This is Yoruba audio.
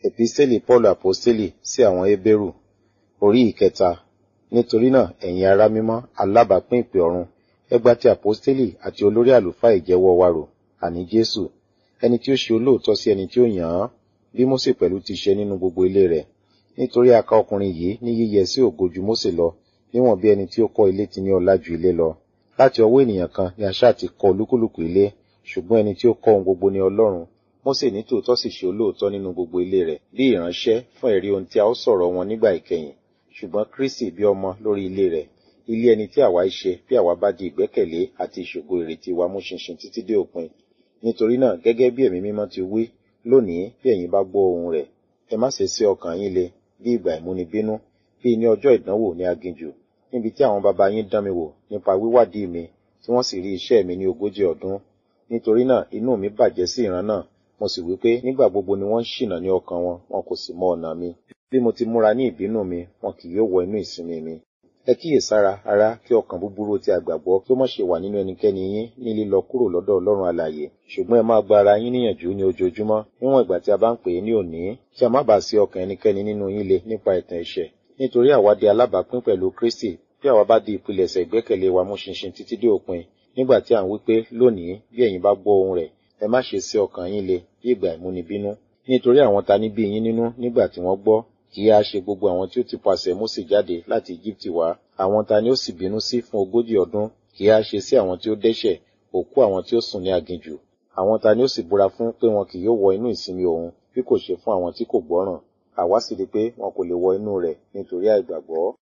Episteli Paulu Aposteli sí àwọn Hébérù orí ìkẹta. Nítorí náà, ẹ̀yin ará mímọ́, alábàápín ìpè ọ̀run, ẹ gba ti Aposteli àti olórí àlùfáà ìjẹ́wọ́ wa rò, àní Jésù, ẹni tí ó ṣe olóòótọ́ sí ẹni tí ó yàn án, bí Mósè pẹ̀lú ti ṣe nínú gbogbo ilé rẹ̀. Nítorí a kà ọkùnrin yìí ní yíyẹ sí ògo ju Mósè lọ, níwọ̀n bí ẹni tí ó kọ́ ilé ti ní ọlá ju ilé lọ. Láti ọwọ́ ènìyàn kan ni a ṣáà ti kọ́ olúkúlùkù ilé, ṣùgbọ́n ẹni tí ó kọ́ ohun gbogbo ni Ọlọ́run. Mósè ní tòótọ́ sì ṣe olóòótọ́ nínú gbogbo ilé rẹ̀, bí ìránṣẹ́ fún ẹ̀rí ohun tí a ó sọ̀rọ̀ wọn nígbà ìkẹyìn. Ṣùgbọ́n Kristi bí ọmọ lórí ilé rẹ̀, ilé ẹni tí àwa ṣe bí àwa bá di ìgbẹ́kẹ̀lé àti ìṣògo ìrètí wa mú ṣinṣin títí dé òpin. Nítorí náà, gẹ́gẹ́ bí ẹ̀mí mímọ́ ti wí, lónìí bí ẹ̀yin bá gbọ́ ohùn rẹ̀, ẹ má ṣe sí ọkàn yín le bí ìgbà ìmúnibínú, bí ní ọjọ́ ìdánwò ní aginjù, níbi tí àwọn baba yín dán mi wò nípa wíwádìí mi, tí wọ́n sì rí iṣẹ́ mi ní ogójì ọdún. Nítorí náà, inú mi bàjẹ́ sí ìran náà, mo sì wí pé nígbà gbogbo ni wọ́n ń ṣìnà ní ọkàn wọn, wọn kò sì mọ ọ̀nà mi. Bí mo ti múra ní ìbínú mi, wọn kì yóò wọ inú ìsinmi mi. Ẹ kíyèsára, ará, kí ọkàn búburú ti àgbàgbọ́ kí ó má ṣe wà nínú ẹnikẹ́ni yín ní lílọ kúrò lọ́dọ̀ Ọlọ́run alààyè. Ṣùgbọ́n ẹ máa gba ara yín níyànjú ní ojoojúmọ́, níwọ̀n ìgbà tí a bá ń pè é ní òní, kí a má bàa sí ọkàn ẹnikẹ́ni nínú yín le nípa ẹ̀tàn ẹ̀ṣẹ̀. Nítorí àwa di alábàápín pẹ̀lú Kristi, bí àwa bá di ìpilẹ̀ṣẹ̀ ìgbẹ́kẹ̀lé wa mú ṣinṣin títí dé òpin. Nígbà tí à ń wí pé lónìí, bí ẹ̀yin bá gbọ́ ohùn rẹ̀, ẹ má ṣe sí ọkàn yín le bí ìgbà ìmúnibínú. Nítorí àwọn ta ní bí yín nínú nígbà tí wọ́n gbọ́, kì í á ṣe gbogbo àwọn tí ó ti pasẹ̀ Mósè jáde láti Íjíbítì wá. Àwọn ta ni ó sì bínú sí fún ogójì ọdún, kì í á ṣe sí àwọn tí ó dẹ́ṣẹ̀, òkú àwọn tí ó sùn ní aginjù. Àwọn ta ni ó sì búra fún pé wọn kì yóò wọ inú ìsinmi òun, bí kò ṣe fún àwọn tí kò gbọ́ràn. Àwa sì rí pé wọn kò lè wọ inú rẹ̀ nítorí àìgbàgbọ́.